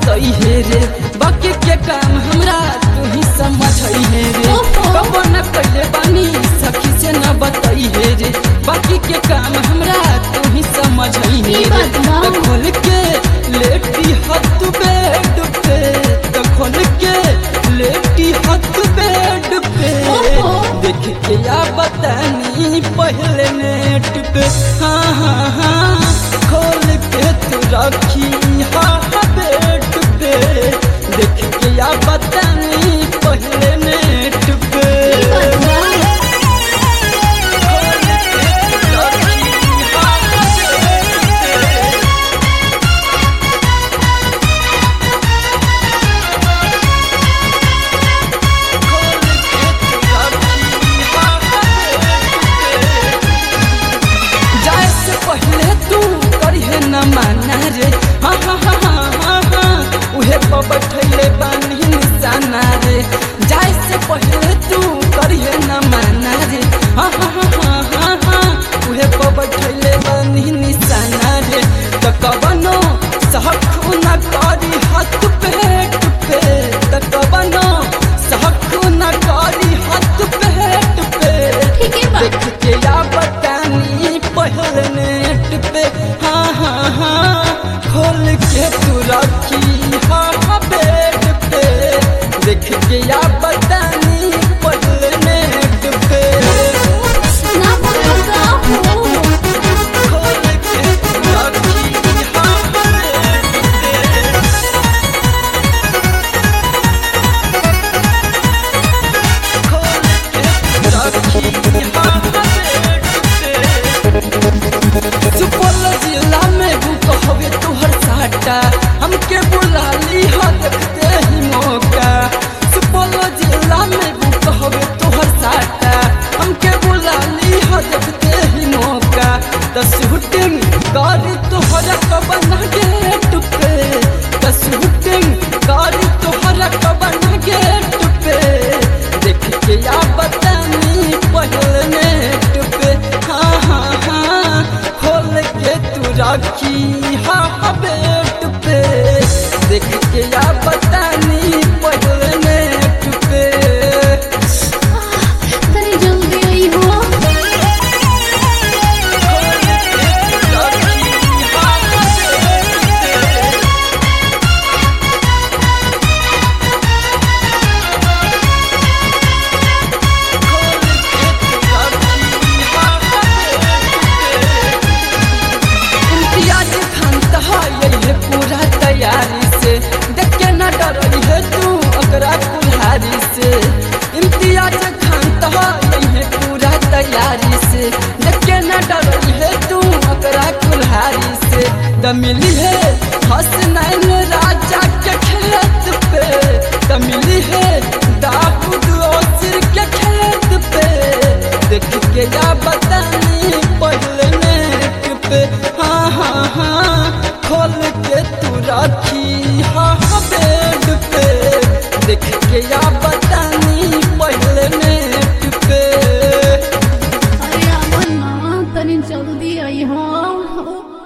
बतई हे रे बाकी के काम हमरा तू ही समझ हे रे ओहो। कबो न कइले बानी सखी से न बतई हे रे बाकी के काम हमरा तू ही समझ हे ई रे बात बा। त खोल के लेटी हथ बेड पे त खोल के लेटी हथ बेड पे ओहो। देख के या बतानी पहले नेट पे हाँ हाँ हाँ खोल के तू रखी हाँ हाँ बेड पे देख के या बतानी पहले नेट पे खोल के तू रखी हाँ हाँ बेड पे खोल के तू रखी हाँ हाँ बेड पे जाए से पहले तू करिहे न माना रे हाँ हाँ हाँ हाँ हाँ हाँ उहे पर बैठले बानी निशाना रे जाए से पहले तू करिहे न माना रे हाँ हाँ हाँ हाँ हाँ हाँ उहे पर बैठले बानी निशाना रे त कबनो सहखु न करी हाथ पेट पे त कबनो सहखु न करी हाथ पेट पे ठीक है बा देख के या बतानी पहले नेट पे हाँ हाँ हाँ खोल के तू रखी हाँ हाँ बेड पे देख के या बतानी पहले नेट पे ना बोलो का हो खोल के तू रखी हाँ हाँ बेड पे खोल के तू रखी हाँ हाँ बेड पे सुपौल जिला में बुक हवे तुहर साटा हमके बुला ली हो देखते ही मौका सुपौल जिला में बुक हवे तुहर साटा हमके बुला ली हो देखते ही मौका त शूटिंग गाड़ी तुहरा कबन गेट पे त शूटिंग गाड़ी तुहरा कबन गेट पे देख के या बतानी पहले नेट पे हाँ हाँ हाँ खोल के तू रखी हाँ हाँ बेट पे देख के या बतानी पहले नेट पे तनी जल्दी आई हो खोल के तू रखी हाँ हाँ बेट पे खोल के तू रखी हाँ हाँ बेट पे इम्तियाज खान तहाई है पूरा तैयारी से देख के न डरई है तू ओकरा कुल्हारी से इम्तियाज खान तहाई है पूरा तैयारी से देख के न डरई है तू ओकरा कुल्हारी से द मिली है हसनैन राजा के खेत पे द मिली है दाऊद ओसिर के खेत पे देख के या बतानी पहले नेट पे हाँ हाँ हाँ खोल के तू रखी हाँ हाँ बेड पे देख के या बतानी पहले नेट पे अरे अमन ना तनी जल्दी आई हो